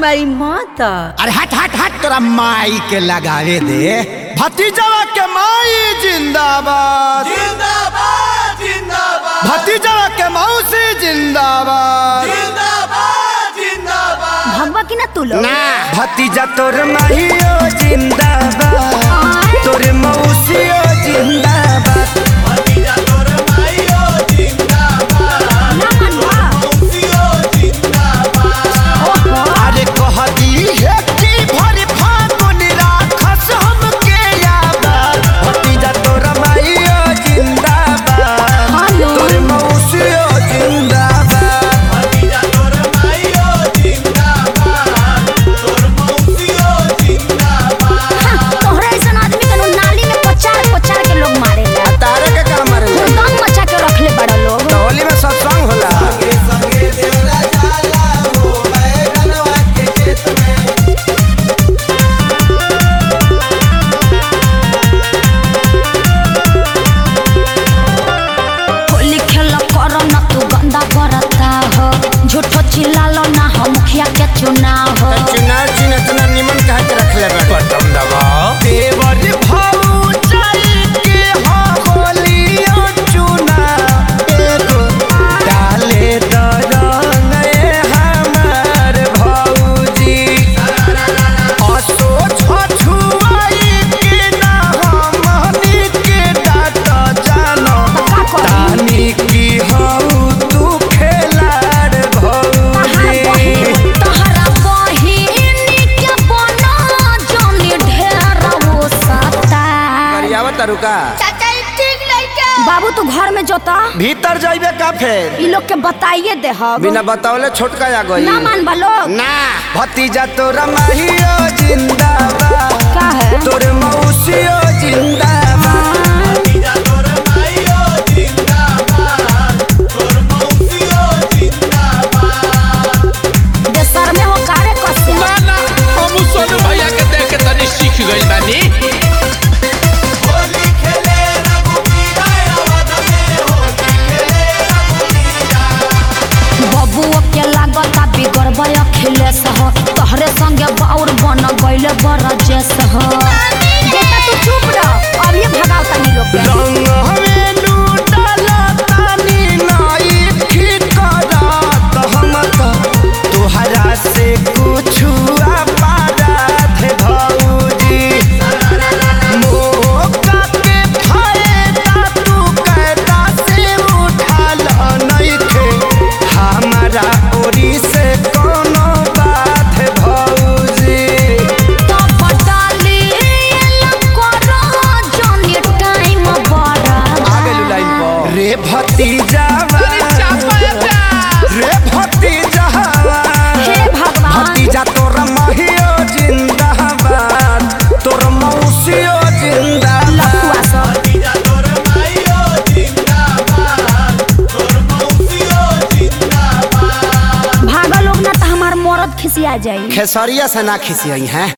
हमारी माता अरे हट हट हट तोरा माई के लगावे दे भतीजवा के माई जिंदाबाद जिंदाबाद जिंदाबाद भतीजवा के मौसी जिंदाबाद जिंदाबाद जिंदाबाद भगवा की ना तू लोग ना भतीजा तोर माहियो जिंदाबाद तोर मौसियो जिंदाबाद भतीजा तोर माईयो जिंदाबाद ना मनवा मौसियो जिंदाबाद ओहो अरे कह दी है कि भर फागुन राखस हमके याबाद भतीजा तोर माहियो जिंदाबाद हेलो तोर मौसियो जिंदाबाद भतीजा तोर माईयो जिंदाबाद तोर मौसियो जिंदाबाद हाँ, तोहरा ऐसा आदमी के नु नाली में पचार पचार के लोग मारे ला तारे के काम मारे दम मचा के रखले बड़ा लोग होली में सत्संग होला के संगे देवरा जाला हो बैगनवा के खेत में होली खेल करो ना तू गंदा करता हो झूठो चिल्लालो ना हो मुखिया के चुनाव हो चुनाव चिन्ह इतना निमन कहा के रखले बा बटन दबाओ देवर भाऊ चल के हो होलियो चुना एगो डाले दरंग ए हमार भौजी असो छछुआई के ना हमनी के डाट जानो का करी? तानी की हऊ तू खेलाड़ तहार भौजी बहिन तहरा बहिन के बना जोनी ढेर वो सता करियावा तरुका बाबू तू घर में जोता भीतर जाइबे का फेर ई लोग के बताइए दे हम बिना बतावले छोटका आ गई ना मान लोग ना भतीजा तोरा माहियो जिंदाबाद का है तोर मौसियो जिंदाबाद भतीजा तोर माईयो जिंदाबाद तोर मौसियो जिंदाबाद देशर में हो कारे कसे ना ना हम सोनू भैया के देख के तनी सीख गइल बानी होली खेले रघुबीरा अवध में होली खेले रघुबीरा बबुओ के लागता बिगड़बे अखिलेश हो तोहरे संगे बाउर बन गइले बरजेश हो बेटा तू चुप रह अब ये भगाओ तनी लोग के रंग हमें लूटला तानी नाई ठिकरात हम तो तोहरा से कुछ पारात भौजी मौका के फायदा तू कैदा से उठाल नइखे हमारा ओरी से कोनो बात भौजी तो बटाली करो जोनी टाइम बड़ा रे भतीजा रे भतीजा हे भगवान भतीजा तोर महियो जिंदाबाद तोर मौसियो जिंदाबाद लफुआ सब भतीजा तोर माईयो जिंदाबाद तोर मौसियो जिंदाबाद भागा लोग ना तो हमार मरद खिसिया जाई खेसरिया से ना खिसियई हैं